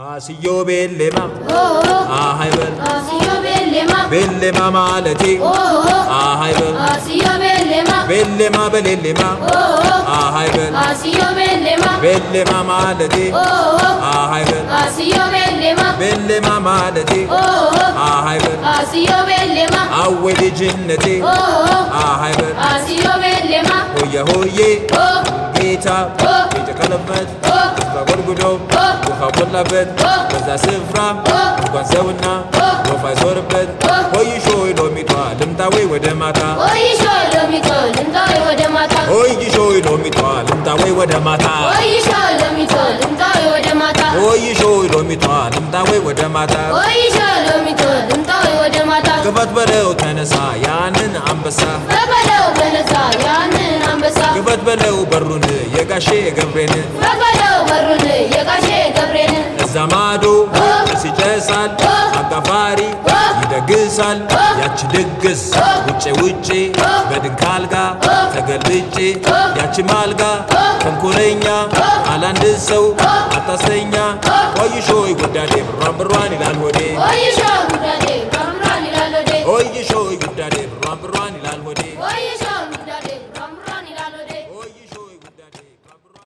አስዮ ቤሌማ አሃይበል አስዮ ቤሌማ ቤሌማ ማለቴ አሃይበል አስዮ ቤሌማ ቤሌማ በሌሌማ አሃይበል አስዮ ቤሌማ ቤሌማ ማለቴ አሃይበል አስዮ ቤሌማ ቤሌማ ማለቴ አሃይበል አስዮ ቤሌማ አዌ ልጅነቴ አሃይበል አስዮ ቤሌማ ሆየ ሆዬ ጌታ የተቀለበት በጎድጉዶ ውሃ ሞላበት በዛ ስፍራ እንኳን ሰውና ወፍ አይዞርበት ሆይሾ ሎሚቷ ልምጣ ወይ ወደ ማታ ወይሾ ሎሚቶ ልምጣ ወይ ወደ ማታ ሆይሾ ሎሚቷ ልምጣ ወይ ወደ ማታ ወይሾ ሎሚቶ ልምጣ ወይ ወደ ማታ ሆይሾ ሎሚቷ ልምጣ ወይ ወደ ማታ ወይሾ ሎሚቶ ልምጣ ወይ ወደ ማታ ክፈት በለው ተነሳ ያንን አንበሳ በበለው በነሳ ያንን አንበሳ ክፈት በለው በሩን የጋሼ ገብሬን በበለው በሩን የጋሼ ገብሬን እዛ ማዶ ጭስ ይጨሳል አጋፋሪ ይደግሳል ያቺ ድግስ ውጭ ውጭ በድንክ አልጋ ተገልብጬ ያቺ ማልጋ ተንኮለኛ አላንድ ሰው አታሰኛ ቆይሾይ ጉዳዴ ብሯን ብሯን ይላል ሆዴ ወይሾ ጉዳዴ በምራን ይላል ወዴ ቆይሾይ ጉዳዴ ብሯን ብሯን ይላል ሆዴ